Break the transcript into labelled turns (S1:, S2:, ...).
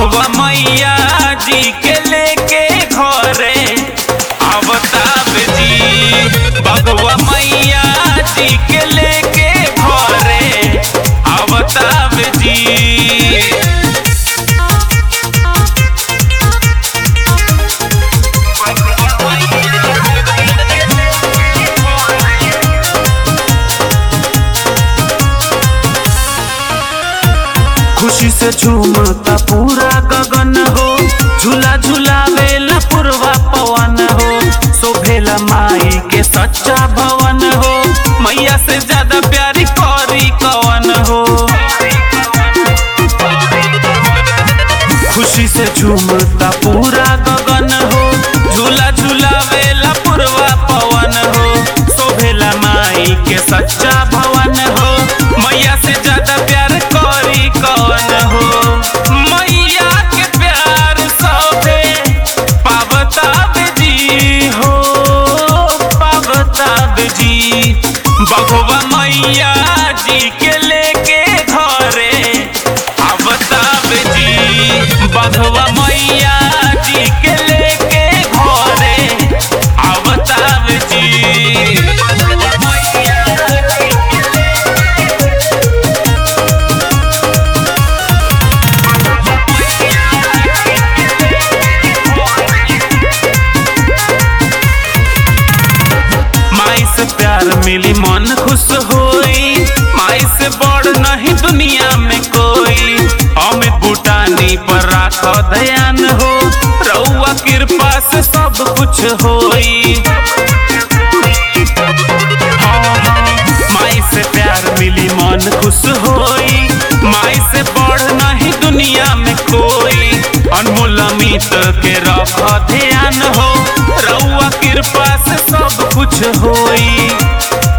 S1: बघवा मैया जी के लेके घरे आवताब जी बघवा मैया जी के लेके घरे आवताब जी खुशी से झूमता पूरा गगन हो झूला झूलावेला पूर्वा पवन हो शोभेला माई के सच्चा भवन हो मैया से ज्यादा प्यारी कौरी कवन हो खुशी से झूमता पूरा गगन हो झूला झूलावेला पूर्वा पवन हो शोभेला माई के सच्चा भवन हो मैया से ज्यादा प्यार कौरी कवन हो मैया के प्यार सभे पावताब जी हो पावताब जी बघवा मैया जी के लेके घरे आवताब जी बघवा मैया जी के लेके घरे आवताब जी माई से प्यार मिली मन खुश होई माई से बड़ नहीं दुनिया में कोई अमित बूटानी पर राखो ध्यान हो रउआ कृपा से सब कुछ होई हाँ, हाँ, माई से प्यार मिली मन खुश होई माई से बड़ नहीं दुनिया में कोई अनमोल अमित के रखो ध्यान हो रउआ कृपा से सब कुछ होई